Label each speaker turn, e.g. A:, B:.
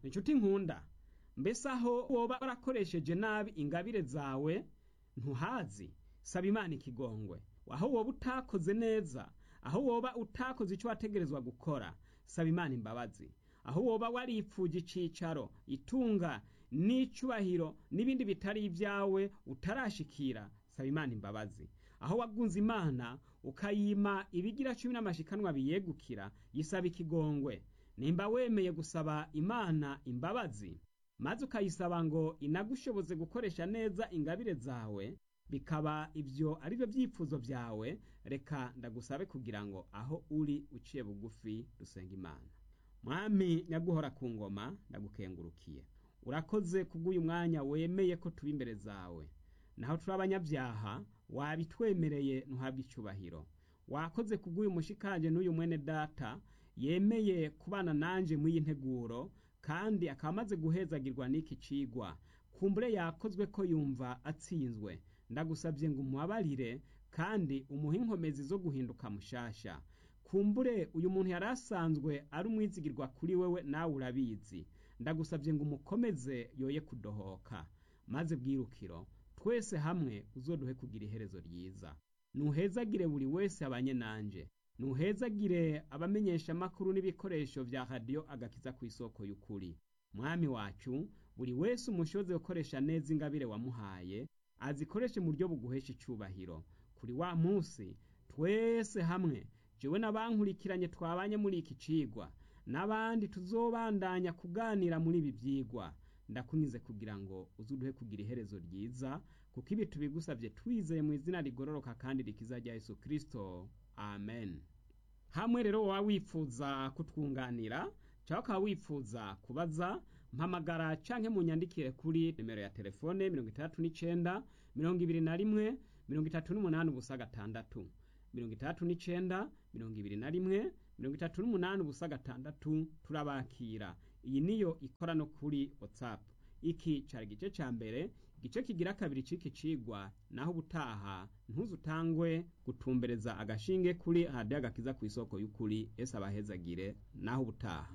A: inshuti nkunda mbese aho woba warakoresheje nabi ingabire zawe ntuhazi saba imana ikigongwe aho woba utakoze neza aho woba utakoze icyo wategerezwa gukora saba imana imbabazi aho woba waripfuye icicaro itunga n'icubahiro n'ibindi bitari ibyawe utarashikira saba imana imbabazi aho wagunze imana ukayima ibigira cumi n'amashikanwa biyegukira yisaba ikigongwe nimba wemeye gusaba imana imbabazi maze ukayisaba ngo inagushoboze gukoresha neza ingabire zawe bikaba ibyo ari byo byifuzo byawe reka ndagusabe kugira ngo aho uri uciye bugufi dusenga imana mwami nyaguhora ku ngoma ndagukengurukiye urakoze kubw'uyu mwanya wemeye ko tuba imbere zawe naho turi abanyabyaha wabitwemereye ntuhabwe icyubahiro wakoze kubw'uyu mushikanje n'uyu mwene data yemeye kubana nanje mw'iyi nteguro kandi akaba amaze guhezagirwa n'iki cigwa kumbure yakozwe ko yumva atsinzwe ndagusabye ngo umubabarire kandi umuhe inkomezi zo guhinduka mushasha kumbure uyu muntu yari asanzwe ari umwizigirwa kuri wewe nawe urabizi ndagusabye ngo umukomeze yoye kudohoka maze bwirukiro twese hamwe uzoduhe kugira iherezo ryiza nuhezagire buri wese abanye nanje nuhezagire abamenyesha amakuru n'ibikoresho vya radiyo agakiza ku isoko y'ukuri mwami wacu buri wese umushoze gukoresha neza ingabire wamuhaye azikoreshe mu buryo buguhesha icubahiro kuri wa munsi twese hamwe jewe n'abankurikiranye twabanye muri iki cigwa n'abandi tuzobandanya kuganira muri ibi vyigwa ndakunize kugira ngo uzuduhe kugira iherezo ryiza kuko ibi tubigusavye twizeye mu izina rigororoka kandi rikiza rya yesu kristo amen hamwe rero waba wifuza kutwunganira cyangwa ukaba wifuza kubaza mpamagara canke munyandikire kuri nimero ya telefone mirongo itandatu n'icenda mirongo ibiri na rimwe mirongo itatu n'umunani ubusa gatandatu mirongo itandatu n'icenda mirongo ibiri na rimwe mirongo itatu n'umunani ubusa gatandatu turabakira iyi niyo ikora no kuri whatsapp iki cari igice ca mbere igice kigira kabiri c'iki cigwa naho ubutaha ntuzutangwe gutumbereza agashinge kuri hadiyo agakiza ku isoko y'ukuri ese abahezagire naho ubutaha